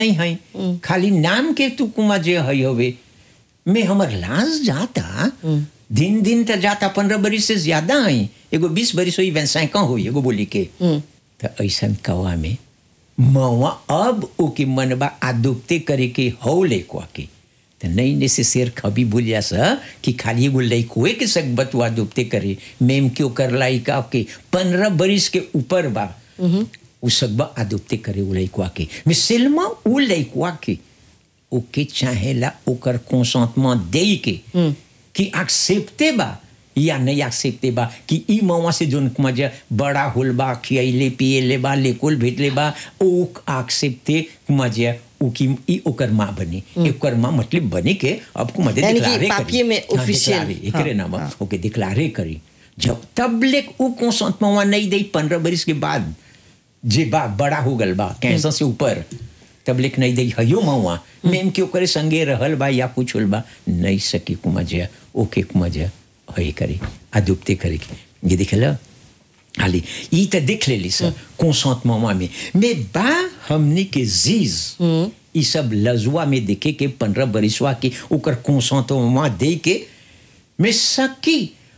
नहीं है खाली नाम के तू कुमा जे है हवे में हमर लाश जाता दिन दिन त जाता पंद्रह बरिस से ज्यादा है एगो बीस बरिस हुई वैसा हुई एगो बोली के तो ऐसा कवा में मवा अब ओके मनबा आदुपते करे के हौ लेकुआ के तो नहीं ने से शेर खबी बोलिया सा कि खाली एगो लैकुए के सक बतुआ दुपते करे मेम क्यों कर लाई का के पंद्रह बरिस के ऊपर बा उ सकबा आदुपते करे उ लैकुआ के में सिल्मा उ लैकुआ के ओके चाहेला ओकर कंसेंटमेंट दे के कि एक्सेप्टे बा या नहीं एक्सेप्टे बा कि ई मवा से जोन मजा बड़ा होल बा खियले पियले बा लेकुल भेटले बा ओ एक्सेप्टे मजा उ की ई ओकर माँ बनी ओकर माँ मतलब बने के अब को मदे यानी कि डिक्लारे पापिये में official, एकरे नाम ओके डिक्लारे करी जब तब ले उ कंसेंटमेंट नहीं दे पंद्रह बरिस के बाद जे बा बड़ा हो गल बा कैसा से ऊपर तब लेक नहीं दे हयो मवा मेम के ओकरे संगे रहल बा या कुछ होल बा नहीं सकी कुमजा ओके कुमजा हई करे अदुप्ते करे ये दिखल हाली ई त देख लेली सर कंसेंटमेंट में mais बा हमनी के जीज ई सब लजुआ में देखे के पंद्रह बरिसवा के ओकर कंसेंटमेंट दे के mais सकी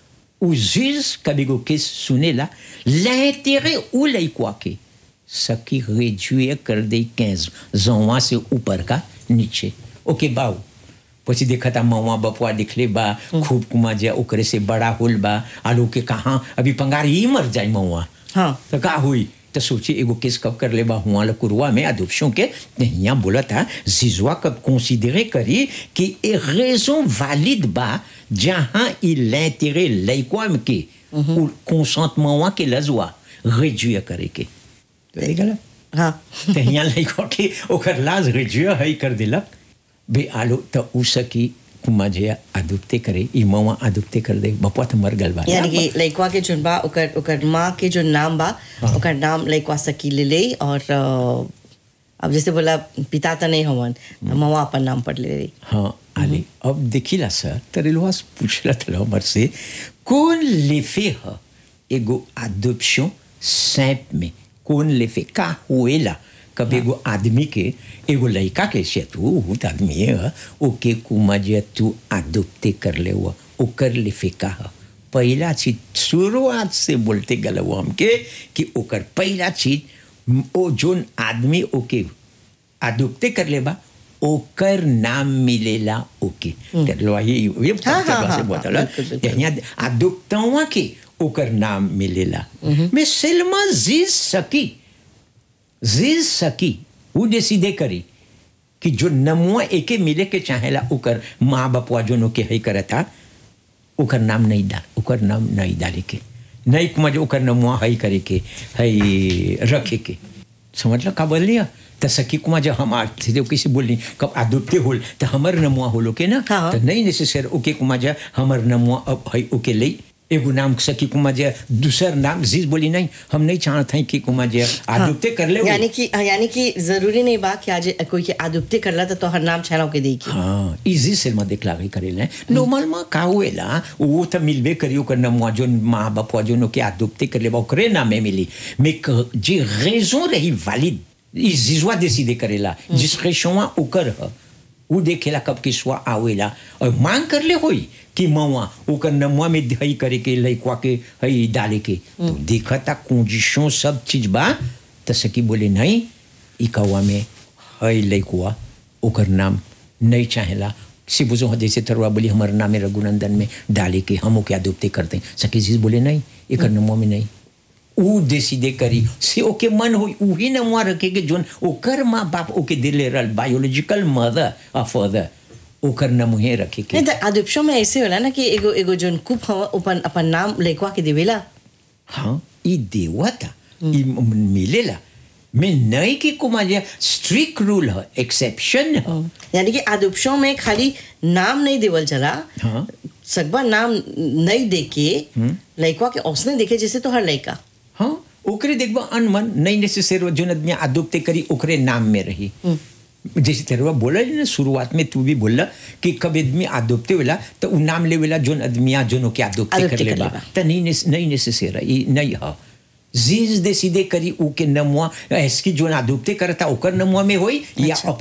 उ जीज कभी को केस सुनेला l'intérêt ou लई quoi के सकी réduire कर दे 15 ans से ऊपर का नीचे ओके बाऊ પછી દેખાતા મવા બપવા દીખલે બા ખૂબ કુમા જે ઓકરે से बड़ा होल बा आलू के कहाँ अभी पंगार ही मर जाए मवा हाँ। तो का हुई तो सोची एगो केस कब कर ले बा हुआ कुरुआ में अदुपशों के यहाँ बोला था जिजुआ कब कंसिडरे करी कि ए रेजन वैलिड बा जहाँ il l'intérêt लइकवा में के कंसेंटमेंट के लजुआ réduire करे के तो देख गला हाँ तो यहाँ लइकवा के ओकर लाज réduire है कर दिलक बे आलो तो उ सकी कुमा जे अदुप्ते करे ई मवा अदुप्ते कर दे बपवा तो मर गल बा यानी कि लइकवा के जोन बा ओकर ओकर माँ के जो नाम बा ओकर नाम लइकवा सकी ले ले और अ, अब जैसे बोला पिता तो नहीं हवन मवा अपन नाम पढ़ ले ले हाँ आले अब देखिला सर तरेलवा पूछला तला हमर से कौन लेफे ह एगो अडॉप्शन सैप में कौन लेफे का होएला कब एगो आदमी के एगो लड़का के से तू बहुत आदमी है ओके कुमा जे तू अडॉप्टे कर ले हुआ ओकर लेफे का ह पहला चीज शुरुआत से बोलते गल वो हमके कि ओकर पहला चीज ओ जोन आदमी ओके अदुप्ते कर ले बा ओकर नाम मिलेला ओके कर लो ये ये हाँ, हाँ, से हाँ, बोतला बिल्कुल, बिल्कुल। यहाँ अदुप्तवा के ओकर नाम मिलेला मैं सिल्मा जीज सकी जीज सकी वो डिसीडे करी कि जो नमुआ एके मिले के चाहेला ओकर माँ बापवा जोनो के है करता ओकर नाम नहीं डाल ओकर नाम नहीं डाले के नहीं कुमार ओकर नमुआ है करे के है रखे के समझ लो का बोल लिया त सखी कुमार जब हम आते थे किसी बोलनी कब आदुपते होल तो हमर नमुआ होलो के ना हाँ। तो नहीं नेसेसर ओके कुमार जा हमर नमुआ अब है ओके ले एगो नाम सखी कुमार जा दूसर नाम जीज बोली नहीं हम नहीं चाहते हैं कि कुमार जा आदुपते कर ले यानी कि यानी कि जरूरी नहीं बा कि आज कोई के आदुप्ते करला तो तोहर नाम छाना के देई हाँ इजी से मैं देखलागे करेला नॉर्मल में का हुएला वो तो मिलबे करियो कर नमुआ जोन माँ बाप जोन के आदुपते कर लेबा ओकरे नामे मिली mais que जे raison रही valide ils जिजवा décider करेला discrétion ओकर ह वो देखेला कब के स्वा आवेला और मांग कर ले होई कि मवा ओकर नमुआ में हई करे के लइकवा के हई डाले के तो देखता कंडीशन सब चीज बा त सकी बोले नहीं ई कौआ में हई लइकवा ओकर नाम नहीं चाहेला सिबुजो जैसे तरुआ बोली हमारे नाम है रघुनंदन में डाले के हम ओके आदुप्ते करते हैं सकी चीज बोले नहीं एक नमुआ में नहीं ऊ डिसीडे करी से ओके मन हो उही नमुआ रखे के जोन ओकर माँ बाप ओके दिले रहल बायोलॉजिकल मदर और फादर ओकर नमुहे रखे के नहीं तो आदुप्शो में ऐसे होला ना कि एगो एगो जोन कुप हवा अपन अपन नाम लइकवा के देवेला हाँ ई देवता ई मिलेला मैं नहीं कि कुमार स्ट्रिक्ट रूल है एक्सेप्शन है यानी कि आदुप्शो में खाली नाम नहीं देवल चला हाँ। सकबा नाम नहीं देके लइकवा के औसने देखे जैसे तो हर लइका हाँ ओकरे देखबा अनमन नहीं नेसेसर जोन आदमी आदुप्ते करी ओकरे नाम में रही जैसे तेरवा बोला ना शुरुआत में तू भी बोला कि कब आदमी आदुप्ते वेला तो उ नाम लेवेला जोन आदमिया जोनो के आदुप्ते कर आदुप्ते कर लेबा लेबा। तो नहीं नेस- नहीं नेसेसर ई नहीं है जीज दे सीधे करी उ के नमुआ ऐसकी जोन आदुप्ते करता ओकर नमुआ में होई या अच्छा। अपन